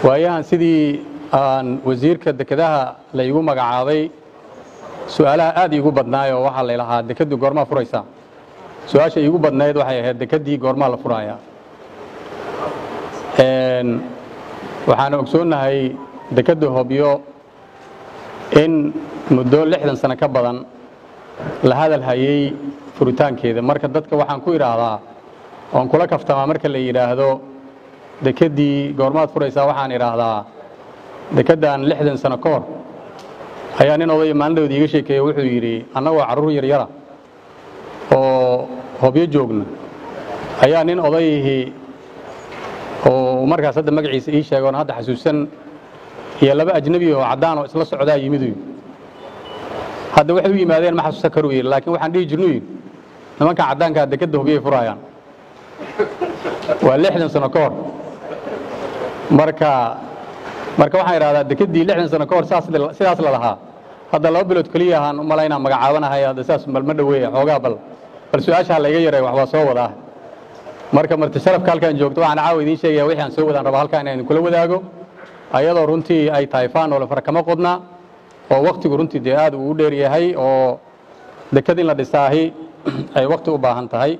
waayahan sidii aan wasiirka dekedaha la igu magacaabay su-aalaha aad iigu badnaay oo waxaa laylahaa dekeddu goormaa furaysaa su-aasha iigu badnayd waxay ahayd dekeddii goormaa la furayaa waxaana ogsoonnahay dekedda hobyo in muddo lixdan sano ka badan la hadal hayay furitaankeeda marka dadka waxaan ku idhaahdaa oon kula kaftamaa marka la yidhaahdo dekeddii goormaad furaysaa waxaan idhaahdaa dekeddan lixdan sano ka hor ayaa nin odaya maalindhowda iiga sheekeeye wuxuu yidhi annagoo carruur yaryara oo hobyo joogna ayaa nin odayihii oo markaas hadda magaciisa ii sheegoon hadda xasuusan iyo laba ajnebi oo caddaan oo isla socdaa yimidu hadda waxay u yimaadeen ma xasuusan karu yidhi laakiin waxaan dhihi jirnu yidhi nimankan caddaankaa dekedda hobyay furaayaan waa lixdan sano ka hor marka marka waxaan idhahdaa dekeddii lixdan sano ka hor sidaas la lahaa hadda laba bilood keliya ahaan u malaynaa magacaabanahay hadda sidaas malma dhoweeya xoogaa bal bal su-aasha ha layga yareeyo wax waa soo wadaa marka marti sharafka halkaan joogto waxaan caawa idiin sheegaya wixii aan soo wadaan rabaa halkaan inaan kula wadaago ayadoo runtii ay tahay faan oo la fara kama qodna oo waktigu runtii dee aad uu u dheer yahay oo deked in la dhisaahi ay wakti u baahan tahay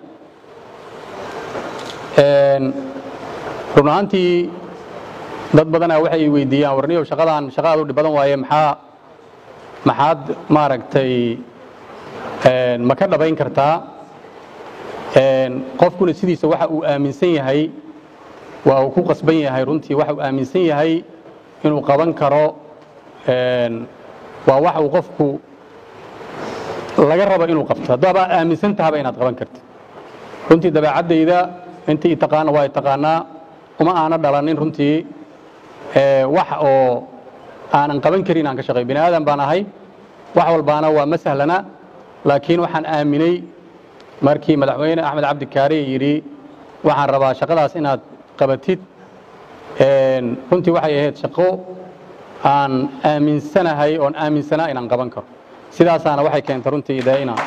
run ahaantii dad badanaa waxay weydiiyaan warniyow shaqadaan shaqa aad u dhib badan waaye maxaa maxaad maaragtay ma ka dhabayn kartaa qofkuna sidiisa waxa uu aaminsan yahay waa uu ku qasban yahay runtii waxa uu aaminsan yahay inuu qaban karo waa wax uu qofku laga rabo inuu qabto haddaabaa aaminsan tahaba inaad qaban kartid runtii dabeecaddayda intii taqaana waa taqaanaa uma aana dhalanin runtii wax oo aanan qaban karin aan ka shaqay bini aadan baan ahay wax walbaana waa ma sahlana laakiin waxaan aaminay markii madaxweyne axmed cabdikaari yidhi waxaan rabaa shaqadaas inaad qabatid runtii waxay ahayd shaqo aan aaminsanahay oon aaminsanaa inaan qaban karo sidaasaana waxay keentay runtii dee inaan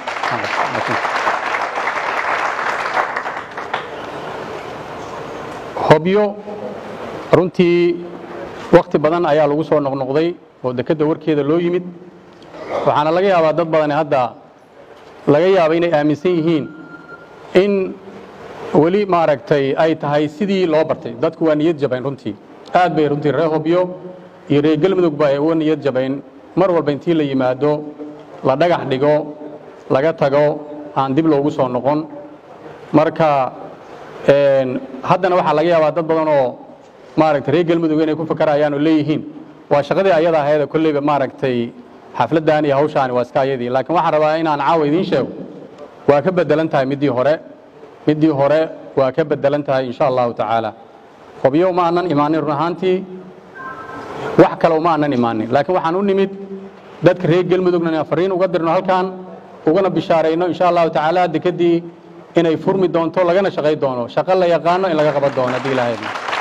hobyo runtii wakti badan ayaa lagu soo noqnoqday oo dekedda warkeeda loo yimid waxaana laga yaabaa dad badani hadda laga yaaba inay aaminsan yihiin in weli maaragtay ay tahay sidii loo bartay dadku waa niyad jabayn runtii aad bay runtii reer hobyo iyo reer galmudug ba ay uga niyad jabayn mar walba intii la yimaado la dhagax dhigo laga tago aan dib loogu soo noqon marka haddana waxaa laga yaabaa dad badan oo maaragtay reer galmudug inay ku fakarayaan oo leeyihiin waa shaqadii ayada ahayd kolleyba maaragtay xafladdan iyo hawshaani waa iska ayadii laakiin waxaan rabaa inaan caawa idiin sheego waa ka bedelan tahay middii hore middii hore waa ka bedelan tahay insha allahu tacaala hobyo uma aanan imaanin run ahaantii wax kale uma aanan imaanin laakiin waxaan u nimid dadka reer galmudugna inaan fariin uga dirno halkaan ugana bishaarayno insha allahu tacaala dekeddii inay furmi doonto lagana shaqay doono shaqo la yaqaano in laga qaban doono haddii ilaahay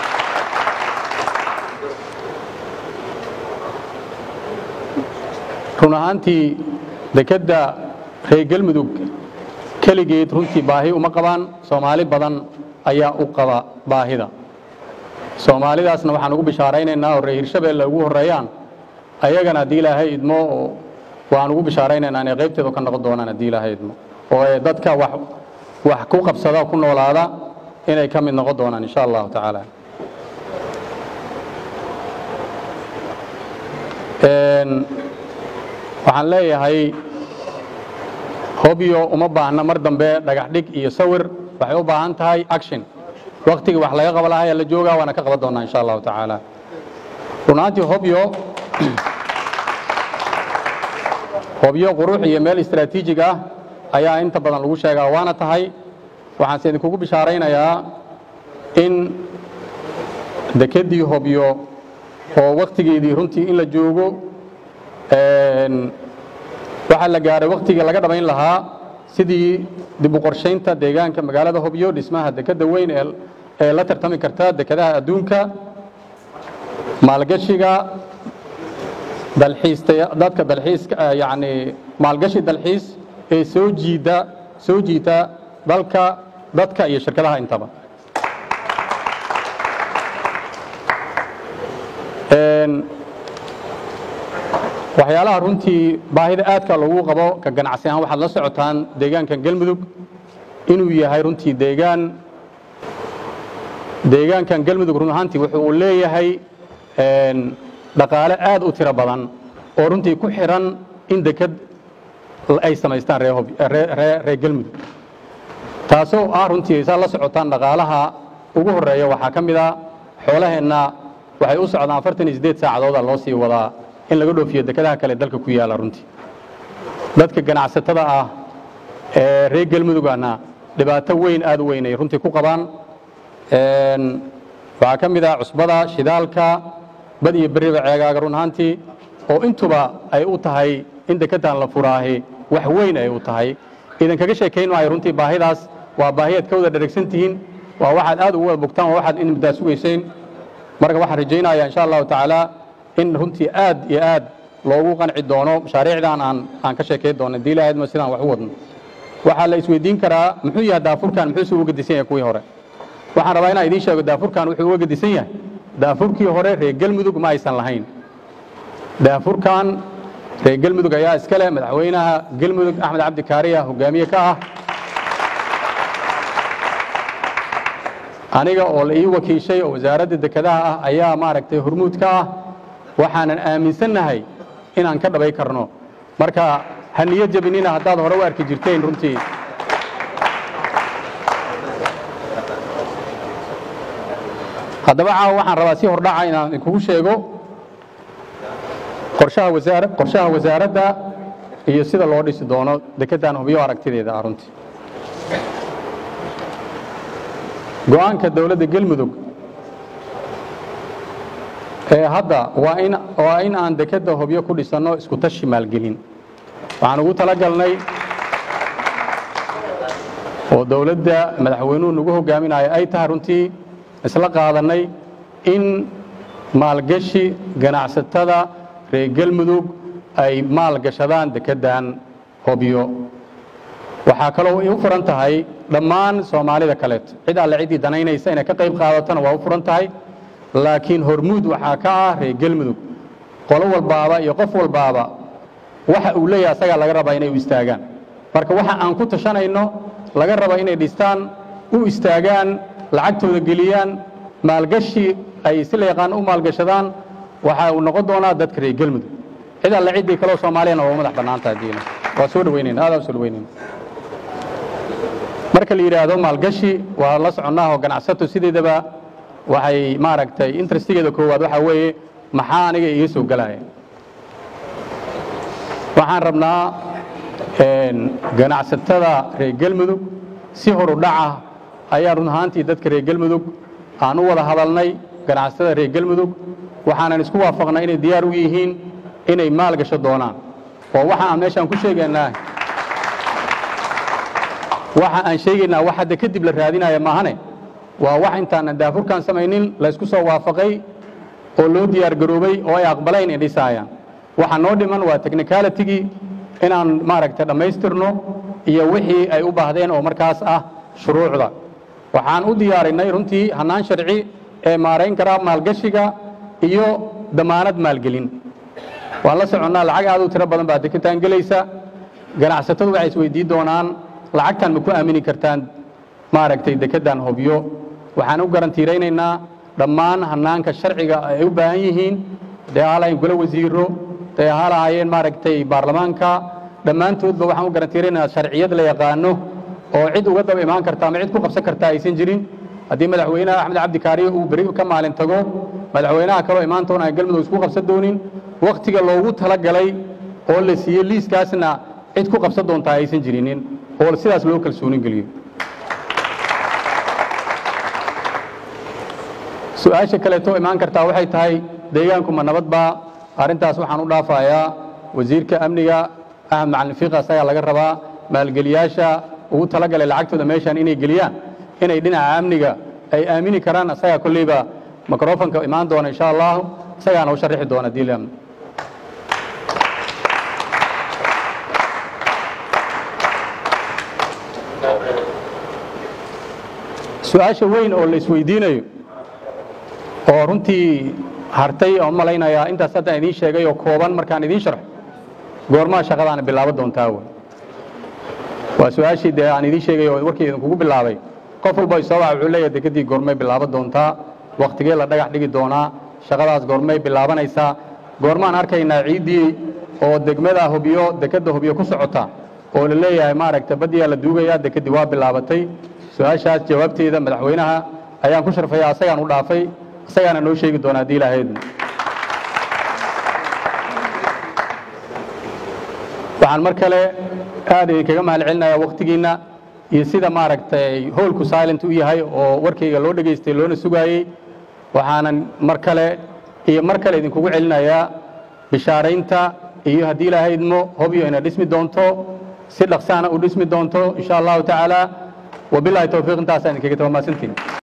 run ahaantii dekedda reer galmudug keligeed runtii baahi uma qabaan soomaali badan ayaa u qaba baahida soomaalidaasna waxaan ugu bishaaraynaynaa oo reer hirshabeelle ugu horreeyaan ayagana haddii ilaahay idmo waan ugu bishaaraynaynaa inay qaybteedu ka noqon doonaan haddii ilaahay idmo oo dadka wax wax ku qabsada ku noolaada inay ka mid noqon doonaan insha allahu tacaala waxaan leeyahay hobyo uma baahna mar dambe dhagax dhig iyo sawir waxay u baahan tahay action waktigii wax laga qaba lahaa la joogaa waana ka qaban doonaa insha allahu tacaala runaantii hobyo hobyo qurux iyo meel istraatiijig ah ayaa inta badan lagu sheegaa waana tahay waxaanse idinkugu bishaaraynayaa in dekeddii hobyo oo waktigeedii runtii in la joogo waxaa la gaaray waktigii laga dhabayn lahaa sidii dib u qorshaynta deegaanka magaalada hobyo dhismaha dekedda weyn ee la tartami karta dekedaha adduunka maalgashiga dalxiista dadka dalxiiska yacni maalgashi dalxiis ee soo jiida soo jiita dalka dadka iyo shirkadaha intaba waxyaalaha runtii baahida aadka loogu qabo ka ganacsi ahaan waxaad la socotaan deegaankan galmudug inuu yahay runtii deegaan deegaankan galmudug run ahaantii wuxuu uu leeyahay dhaqaale aad u tiro badan oo runtii ku xiran in deked ay samaystaan reer galmudug taasoo ah runtii saa la socotaan dhaqaalaha ugu horeeya waxaa ka mid a xoolaheenna waxay u socdaan afartan iyo siddeed saacadooda loo sii wadaa in laga dhoofiyo dekedaha kale dalka ku yaalla runtii dadka ganacsatada ah ee reer galmudugana dhibaato weyn aad u weyn ay runtii ku qabaan waxaa ka mid ah cusbada shidaalka bad iyo beriba ceegaaga run ahaantii oo intuba ay u tahay in dekedan la furaahi wax weyn ay u tahay idinkaga sheekayn maayo runtii baahidaas waa baahiyaad ka wada dheragsan tihiin waa waxaad aad ugu wada bogtaan waa waxaad in muddaa sugayseen marka waxaan rajaynayaa insha allahu tacaala in runtii aad iyo aad loogu qanci doono mashaariicdan aan aan ka sheekay doono hadii ilahayd ma sidaan wax u wadno waxaa la isweydiin karaa muxuu yahay daafurkan muxuuse uga gedisan yahay kuwii hore waxaan rabaa inaan idiin sheego daafurkan wuxuu uga gedisan yahay daafurkii hore reer galmudug ma aysan lahayn daafurkan reer galmudug ayaa iska leh madaxweynaha galmudug axmed cabdi kaariya hogaamiye ka ah aniga oo la ii wakiishay oo wasaaradda dekedaha ah ayaa maaragtay hormuud ka ah waxaanan aaminsannahay inaan ka dhabay karno marka ha niyo jabinina haddaad hore u arki jirteen runtii haddaba caawa waxaan rabaa si hordhaca inaan idinkugu sheego qorshaha wasaara qorshaha wasaaradda iyo sida loo dhisi doono dekeddan hubiyo aragtideeda ah runtii go-aanka dowladda galmudug ee hadda waa in waa in aan dekedda hubyo ku dhisanno isku tashi maalgelin waxaan ugu talagalnay oo dowladda madaxweynuhu nagu hogaaminayo ay tahay runtii isla qaadannay in maalgashi ganacsatada reer galmudug ay maal gashadaan dekeddan hobyo waxaa kaloo ay u furan tahay dhammaan soomaalida kaleeto cid alle ciddii danaynaysa inay ka qayb qaadatona waa u furan tahay laakiin hormuud waxaa ka ah reer galmudug qolo walbaaba iyo qof walbaaba waxa uu leeyahay asagaa laga rabaa inay u istaagaan marka waxa aan ku tashanayno laga raba inay dhistaan u istaagaan lacagtooda geliyaan maalgashi ay si la yaqaano u maalgashadaan waxa uu noqon doonaa dadka reer galmudug cid alle ciddii kaleo soomaaliyana waa madax bannaan tahay diina waa soo dhaweynayna aad aan soo dhaweynayna marka la yidhaahdo maalgashi waa la soconnaahoo ganacsato sideedaba waxay maaragtay interestigeeda koowaad waxaa weeye maxaa aniga iga soo gelaya waxaan rabnaa ganacsatada reer galmudug si horu dhaca ayaa run ahaantii dadka reer galmudug aan u wada hadalnay ganacsatada reer galmudug waxaanan isku waafaqnay inay diyaar u yihiin inay maal gasho doonaan oo waxa aan meeshaan ku sheegaynaa waxa aan sheegaynaa wax hadda kadib la raadinaya maahane waa wax intaanan daafurkan samaynin laysku soo waafaqay oo loo diyaar garoobay oo ay aqbalayn in dhisaayaan waxa noo dhiman waa technicalitigii inaan maaragtay dhammaystirno iyo wixii ay u baahdeen oo markaas ah shuruucda waxaan u diyaarinay runtii hannaan sharci ee maarayn karaa maalgashiga iyo damaanad maalgelin waan la soconnaa lacag aad u tiro badan baa deketaan gelaysa ganacsatadu waxay isweydiin doonaan lacagtan ma ku aamini kartaan maaragtay dekeddan hobyo waxaan u garantiiraynaynaa dhammaan hannaanka sharciga ay u baahan yihiin dee ahaalahayn golo wasiiro dee ahaalahaayeen maaragtay baarlamaanka dhammaantoodba waxaan u garantiiraynaynaa sharciyad la yaqaano oo cid uga daba imaan karta ama cid ku qabsan karta aysan jirin haddii madaxweynaha axmed cabdi kaariye uu beri ka maalin tago madaxweynaha kaloo imaan toona ay galmudug isku qabsan doonin wakhtiga loogu talagalay oo la siiyey liiskaasna cid ku qabsan doontaa aysan jirinin oo sidaas loo kalsoonin geliyo su-aasha kaleeto imaan kartaa waxay tahay deegaanku ma nabad baa arrintaas waxaan u dhaafayaa wasiirka amniga axmed macalin fiiq asagaa laga rabaa maalgeliyaasha ugu talagalay lacagtooda meeshan inay geliyaan inay dhinaca amniga ay aamini karaan asagaa kolleyba microfonka imaan doona insha allahu isagaana u sharixi doona diilam su-aasha weyn oo la isweydiinayo oo runtii hartay oon malaynayaa intaas haddaan idiin sheegay oo kooban markaan idiin sharxo goormaa shaqadaana bilaaban doontaa wey waa su-aashii dee aan idiin sheegay oo warkii idinkugu bilaabay qof walba isoo waxa wuxuu leeyahay dekedii goormay bilaaban doontaa wakhtigee la dhagax dhigi doonaa shaqadaas goormay bilaabanaysaa goormaan arkaynaa ciiddii oo degmada hubyo dekedda hubyo ku socota oo la leeyahay maaragta baddiyaa la duugayaa dekeddii waa bilaabatay su-aashaas jawaabteeda madaxweynaha ayaan ku sharfaya asagaan u dhaafay asagaana noo sheegi doona haddii ilaahaydna waxaan mar kale aad idinkaga mahad celinayaa wakhtigiinna iyo sida maaragtay howlku silent u yahay oo warkayga loo dhegaystay loona sugaayey waxaanan mar kale iyo mar kale idinkugu celinayaa bishaaraynta iyo haddii ilaahaydmo hobyo ina dhismi doonto si dhaqsaana u dhismi doonto insha allahu tacaala wabilahi towfiiq intaasaan idinkaga taba mahadsantiin